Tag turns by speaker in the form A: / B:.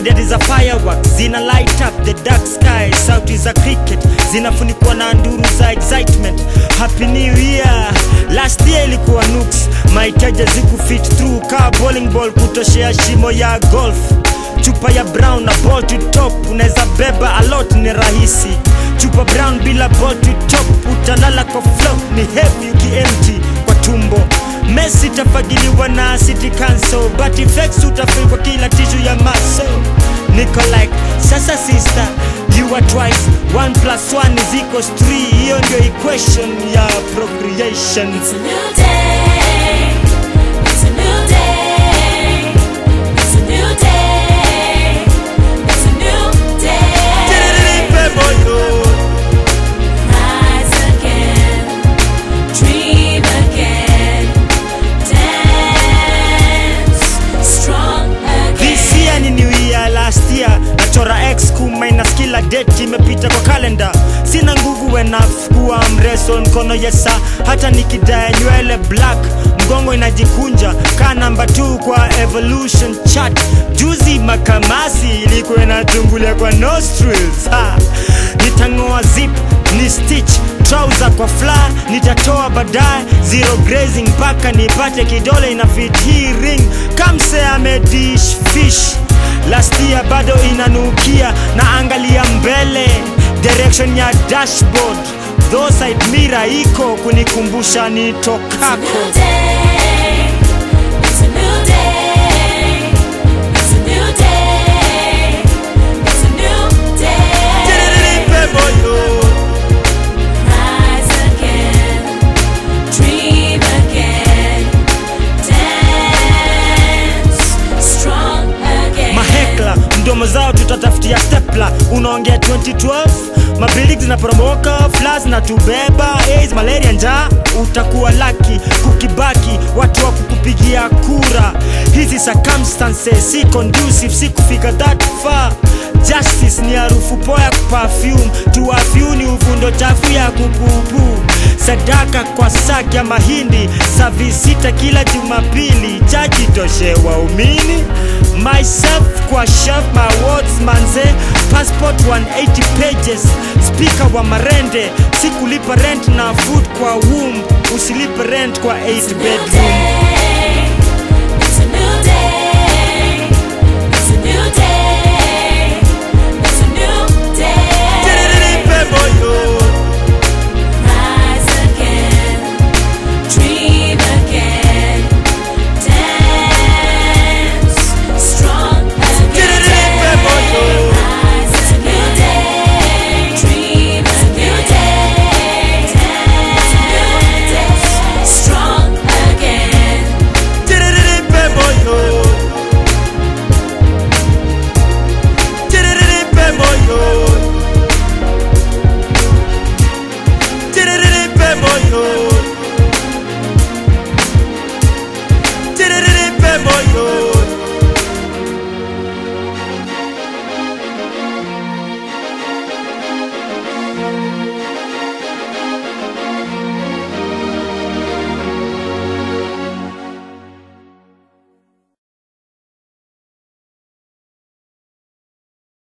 A: idadi za fireworks zina light up the dark sky sauti za cricket zinafunikwa na nduru za excitement happy new year last year ilikuwa nuks mahitaji zikufit through kaa bowling ball kutoshea shimo ya golf chupa ya brown na ball to top unaweza beba alot ni rahisi chupa brown bila ball to top utalala kwa flop ni heavy ukiempty kwa tumbo Messi tafagiliwa na city council but effects utafungwa kila tishu ya maso niko like sasa sister you are twice one plus one is equals three hiyo ndio equation ya procreation
B: It's a new day. It's a new day. It's a new day. It's a new day. Rise again. Dream again. Dance strong again.
A: This year ni new year last year nachora x minus kila date imepita kwa kalenda sina nguvu enough kuwa mreso mkono yesa hata nikidaya nywele black mgongo inajikunja ka namba 2 kwa evolution chart juzi makamasi ilikuwa inatungulia kwa nostrils ha. nitang'oa zip ni stitch trouser kwa fla nitatoa baadaye zero grazing mpaka nipate kidole ina fit hii ring kamse amedish fish last year bado inanukia na angalia mbele direction ya dashboard though side mirror iko kunikumbusha
B: It's a
A: nitokako
B: new day. It's a new day. It's a new day. It's a new day. Rise again. Dream again. Dance strong again.
A: mahekla mdomo zao tutatafutia stepla unaongea 2012 mabilig zinaporomoka flas na tubeba AIDS, malaria njaa utakuwa laki kukibaki watu wa kukupigia kura hizi circumstances si conducive si kufika that far justice ni harufu poa ya perfume tuafyuni uvundo chafu ya kupupu sadaka kwa saki ya mahindi savi sita kila jumapili chaji toshe waumini myself kwa chef my words manze passport 180 pages speaker wa marende sikulipa rent na food kwa womb usilipe rent kwa 8
B: New
A: bedroom
B: day.